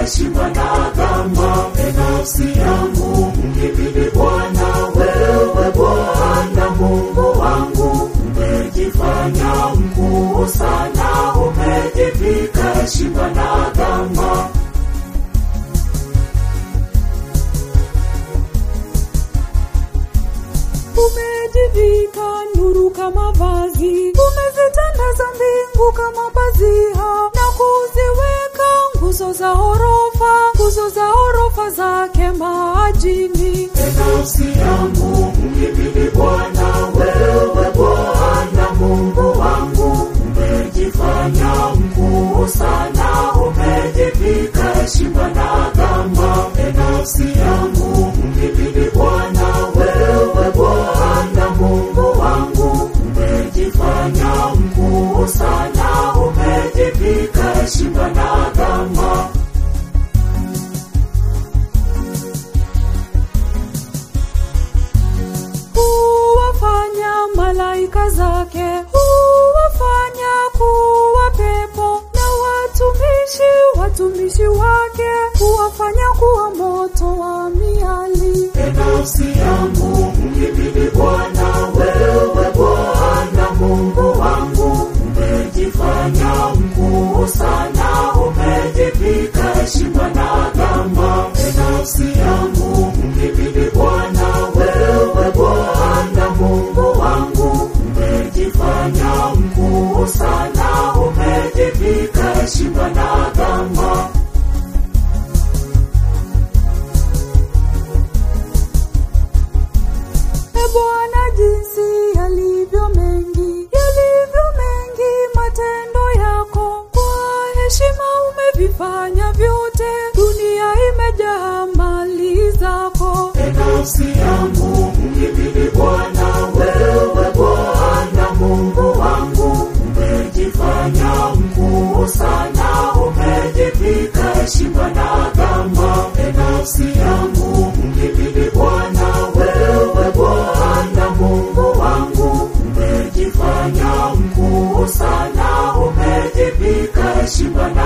heshima na dhama. E nafsi yangu mhimidi Bwana, wewe Bwana Mungu wangu, umejifanya mkuu sana, umejivika heshima na dhama. Umejivika nuru kama vazi, umezitandaza mbingu kama pazia, na kuziweka nguzo za orofa, nguzo za orofa zake majini. E nafsi yangu mhimidi Bwana, wewe Bwana Mungu wangu, umejifanya mkuu sana, umejivika heshima na dhama. E nafsi yangu mhimidi Bwana, wewe Bwana Mungu wangu, umejifanya mkuu sana, umejivika heshima na dhama. Huwafanya malaika zake, huwafanya kuwa pepo, na watumishi watumishi wake, huwafanya kuwa moto wa miali. E nafsi yangu mhimidi Bwana, wewe Bwana Mungu wangu, umejifanya mkuu sana, umejivika heshima na dhama. E nafsi yangu mhimidi Bwana, wewe Bwana Mungu wangu, umejifanya mkuu sana, umejivika heshima na dhama. E Bwana, jinsi yalivyo mengi, yalivyo mengi matendo yako, kwa heshima umevifanya vyote, dunia imejaa mali zako. E nafsi yangu mhimidi Bwana, wewe Bwana Mungu wangu, umejifanya mkuu sana, umejivika heshima na dhama. E nafsi yangu mhimidi Bwana, wewe Bwana Mungu wangu, umejifanya mkuu sana, umejivika heshima na